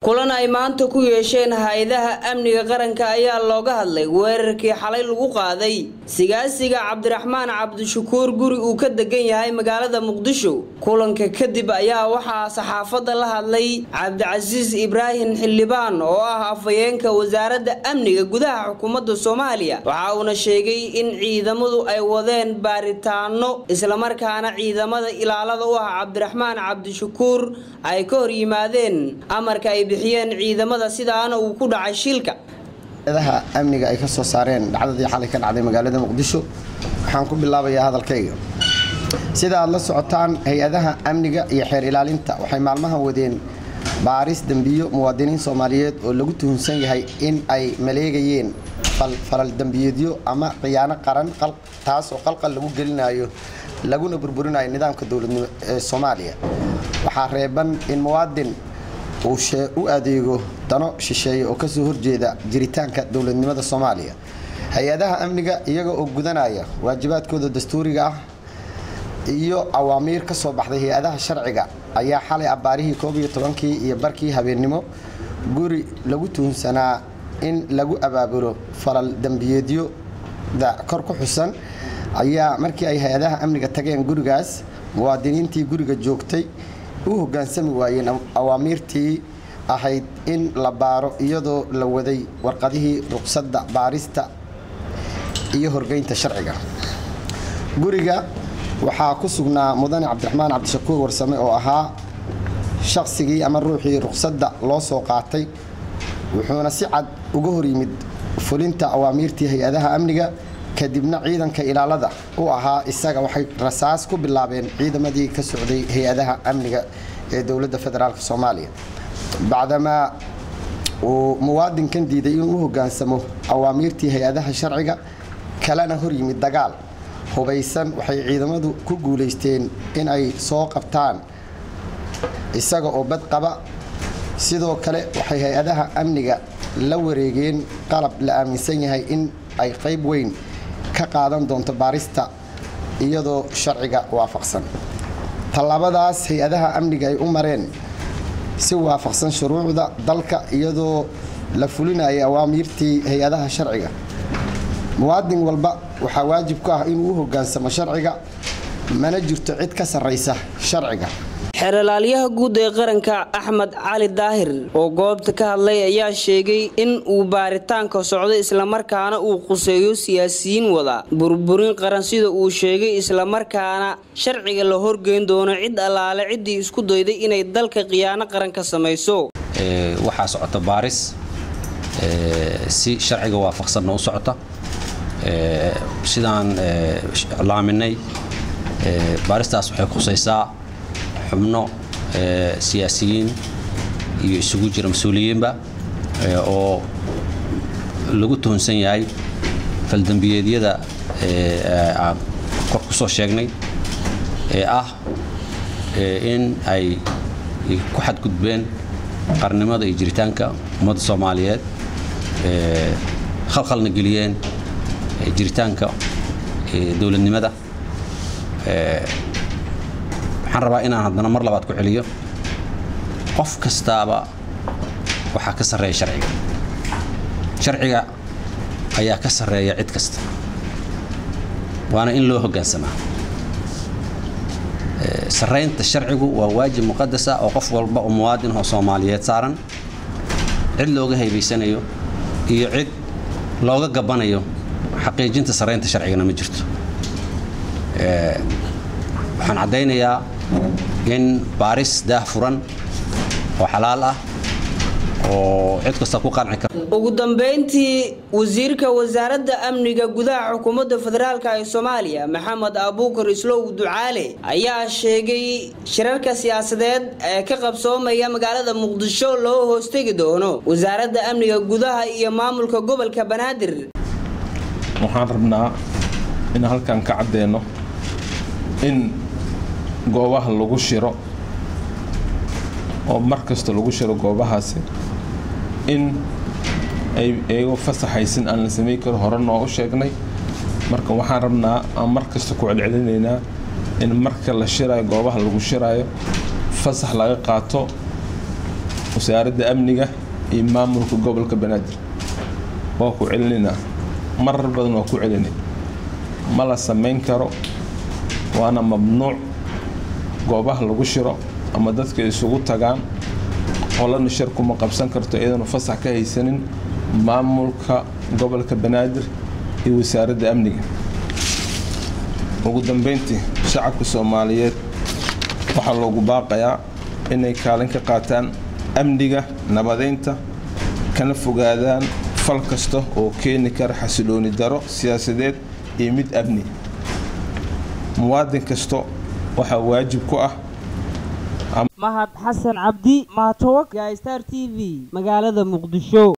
kulan ay maanta ku yeesheen hay-adaha amniga qaranka ayaa looga hadlay weerarkii xalay lagu qaaday sigaasiga cabdiraxmaan cabdishakuur guri uu ka degan yahay magaalada muqdisho kulanka kadib ayaa waxaa saxaafadda la hadlay cabdicasiis ibraahim xildhibaan oo ah afhayeenka wasaaradda amniga gudaha xukuumadda soomaaliya waxa uuna sheegay in ciidamadu ay wadeen baaritaano islamarkaana ciidamada ilaalada u ah cabdiraxmaan cabdishakuur ay ka hor yimaadeen amarka ay bixiyeen ciidamada sidaana uu ku dhacay shilka adaha amniga ay ka soo saareen dhacdadii xalay ka dhacday magaalada muqdisho waxaan ku bilaabayaa hadalkayga sida aad la socotaan hay-adaha amniga iyo xeer ilaalinta waxay maalmahan wadeen baaris dembiyo muwaadiniin soomaaliyeed oo lagu tuhunsan yahay in ay maleegayeen falal dembiyeedyo ama khiyaano qaran taasoo qalqal lagu gelinayo laguna burburinayo nidaamka dowladnimo ee soomaaliya waxaa reeban in muwaadin uu u adeego dano shisheeye oo kasoo horjeeda jiritaanka dowladnimada soomaaliya hay-adaha amniga iyaga oo gudanaya waajibaadkooda dastuuriga ah iyo awaamiir ka soo baxday hay-adaha sharciga ayaa xalay abbaarihii koob iyo tobankii iyo barkii habeennimo guri lagu tuhunsanaa in lagu abaabulo falal dembiyeedyoda kor ku xusan ayaa markii ay hay-adaha amniga tageen gurigaas muwaadiniintii guriga joogtay u hoggaansami waayeen awaamiirtii ahayd in la baaro iyadoo la waday warqadihii ruqsadda baarista iyo horgeynta sharciga guriga waxaa ku sugnaa mudane cabdiraxmaan cabdishakuur warsame oo ahaa shaqsigii ama ruuxii ruqsadda loo soo qaatay wuxuuna si cad uga hor yimid fulinta awaamiirtii hay-adaha amniga kadibna ciidanka ilaalada u ahaa isaga waxay rasaas ku bilaabeen ciidamadii ka socday hay-adaha amniga ee dowladda federaalk soomaaliya bacdamaa uu muwaadinkan diiday inuu u hoggaansamo awaamiirtii hay-adaha sharciga kalena hor yimid dagaal hubaysan waxay ciidamadu ku guulaysteen in ay soo qabtaan isaga oo bad qaba sidoo kale waxay hay-adaha amniga la wareegeen qalab la aaminsan yahay in ay qayb weyn ka qaadan doonto baarista iyadoo sharciga waafaqsan tallaabadaas hay-adaha amniga ay u mareen si waafaqsan shuruucda dalka iyadoo la fulinaya awaamiirtii hay-adaha sharciga muwaadin walba waxaa waajib ku ah inuu u hoggaansamo sharciga mana jirto cid ka sarraysa sharciga xeeralaalyaha guud ee qaranka axmed cali daahir oo goobta ka hadlay ayaa sheegay in uu baaritaanka socdo islamarkaana uu quseeyo siyaasiyiin wada burburin qaran sida uu sheegay islamarkaana sharciga la horgeyn doono cid allaale ciddii isku dayday inay dalka khiyaano qaran ka samayso waxaa socota baaris si sharciga waafaqsanna u socota sidaan laaminay baaristaas waxay khusaysaa xubno siyaasiyiin iyo isugu jira mas-uuliyiinba oo lagu tuhunsan yahay faldembiyeedyada aan kor ku soo sheegnay ee ah in ay ku xadgudbeen qarnimada iyo jiritaanka ummadda soomaaliyeed khalkhalna geliyeen jiritaanka dowladnimada waxaan rabaa inaan haddana mar labaad ku celiyo qof kastaaba waxaa ka sarreeya sharciga sharciga ayaa ka sarreeya cid kasta waana in loo hoggaansamaa sarraynta sharcigu waa waajib muqadasa oo qof walba oo muwaadin oo soomaaliyeed saaran cid looga haybaysanayo iyo cid looga gabbanayo xaqiijinta sarraynta sharcigana ma jirto waxaan caddaynayaa in baaris daah furan oo xalaal ah oo cid kasta ku qanci kara ugu dambeyntii wasiirka wasaaradda amniga gudaha xukuumadda federaalk ee soomaaliya maxamed abuukar islow ducaale ayaa sheegay shirarka siyaasadeed ee ka qabsoomaya magaalada muqdisho loo hoostegi doono wasaaradda amniga gudaha iyo maamulka gobolka banaadir waxaan rabnaa in halkan ka caddeeno in goobaha lagu shiro oo mar kasta lagu shiro goobahaasi in ay iyagoo fasaxaysin aan la samayn karo hore noo u sheegnay marka waxaan rabnaa aan mar kasta ku celcelinaynaa in marka la shiraayo goobaha lagu shiraayo fasax laga qaato wasaaradda amniga iyo maamulka gobolka banaadir waa ku celinaynaa marar badan waa ku celinay ma la samayn karo waana mamnuuc goobaha lagu shiro ama dadka isugu tagaan qolana shir kuma qabsan karto iyadana fasax ka haysanin maamulka gobolka banaadir iyo wasaaradda amniga ugu dambeyntii shacabka soomaaliyeed waxaa loogu baaqayaa inay kaalin ka qaataan amniga nabadeynta kana fogaadaan fal kasta oo keeni kara xasilooni daro siyaasadeed iyo mid amni muwaadin kasta waxaa waajib ku ah mahad xasan cabdi mahatowak star t v magaalada muqdisho